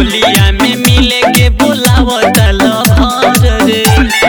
होलिया में मिले के बोलावत लहर रे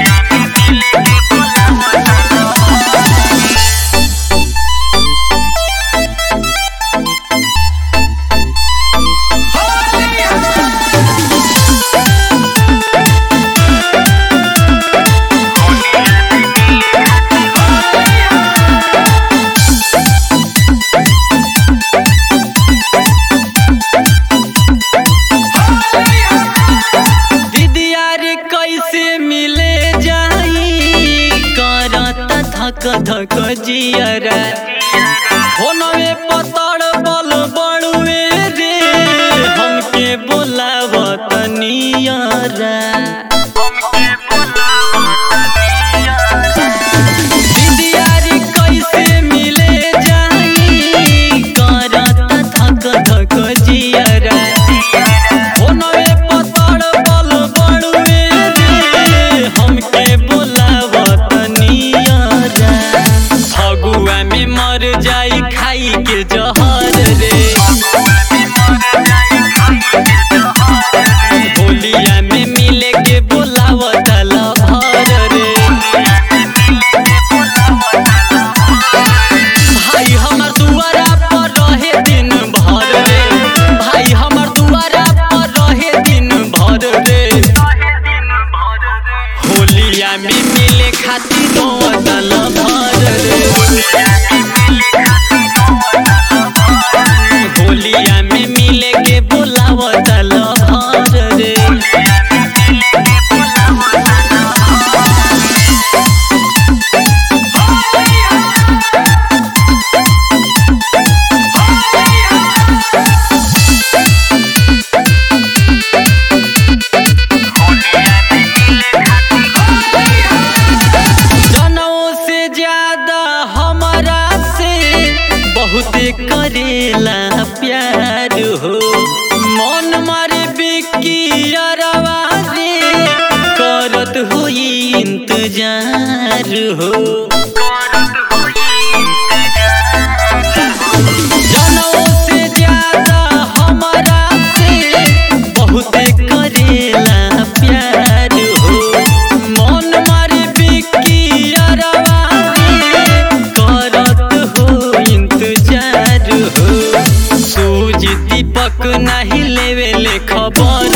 दीदिया रे कैसे मिले जाई करत धक धक जियरा फोनवे पतड़ बल बड़ुए रे हमके बोलावत नियरा दीदिया रे कैसे मिले जाई करत धक धक जियरा फोनवे पतड़ बल बड़ुए रे हमके बोलावत नियरा फगुआ में मर जाई खाई के जहर रे होलिया में मिले के बोलावत लहर रे भाई हमर दुआरा पर रहे दिन भर रे भाई हमर दुआरा पर रहे दिन भर रे होलिया में मिले खातिर दल भर रे होलिया में मिले के बोलावत लहर रे जनों से ज्यादा हमारा से बहुते करेला प्यार हो मन मारे बिकी अरवा रे करत हुई इंतजार हो जनों से ज्यादा हमारा से बहुते करेला प्यार हो मन मारे बिकी अरवा रे करत हो इंतजार हो सूज दीपक नहीं लेवे ले खबर